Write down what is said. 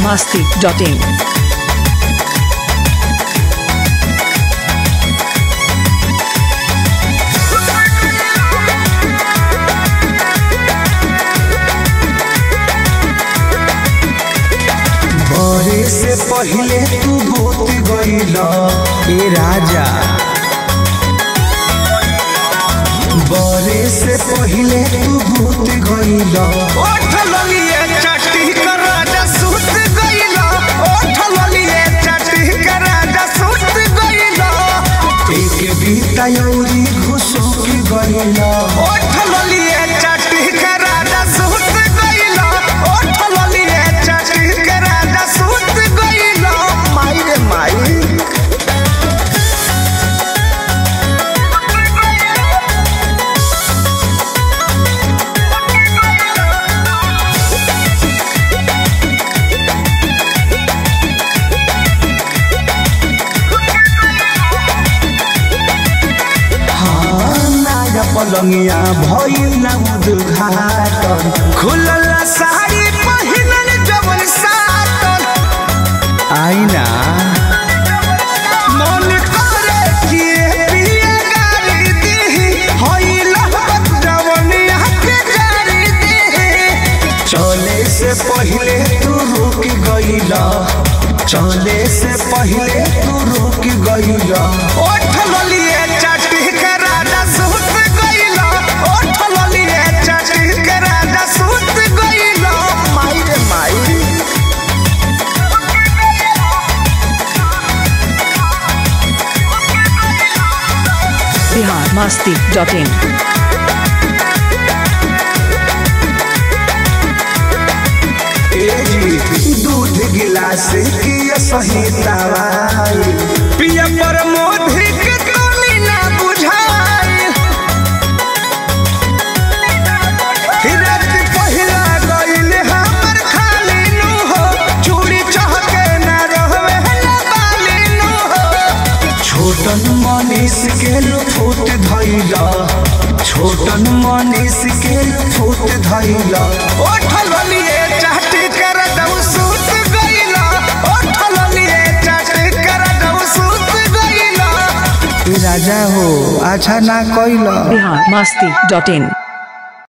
masti.in. बरे से पहिले तू भूत गईल ए राजा बरे से पहिले तू भूत गईल ओठ ललिए चट्टी कर राजा सुत गइला ओठ ललिए चट्टी कर राजा सुत गइला एक बीता यौरी घुसुक गईल ओठ ललिए चट्टी कर राजा सुत गइला ओठ ललिए चट्टी कर राजा सुत गइला माई रे माई नाया पलंगिया भइल ना उद्घाटन खुलल साड़ी पहिनल जवन सातन आईना मन करे कि पिया गाली दीही होइल जवनिया के गाली दीही चले से पहिले तू रुक गईल चले से पहिले तू रुक गईल ओठ ललिए चटी के राजा सुत गइला ओठ ललिए चटी के राजा सुत गइला माई रे माई Bihar masti.in. एजी दूध गिलास की सही दवाई पिया पर मोधी के तोनी ना बुझाई रात पहिला गइल हमर खाली नु हो चूड़ी चहके ना रहवे ना बाली नु हो छोटन मनीष के लुफुत धैला छोटन मनीष के लुफुत धैला ओठल लिए चाटी कर दऊ सूत गइला ओठल लिए चाटी कर दऊ सूत गइला राजा हो अच्छा ना कैला Bihar masti.in.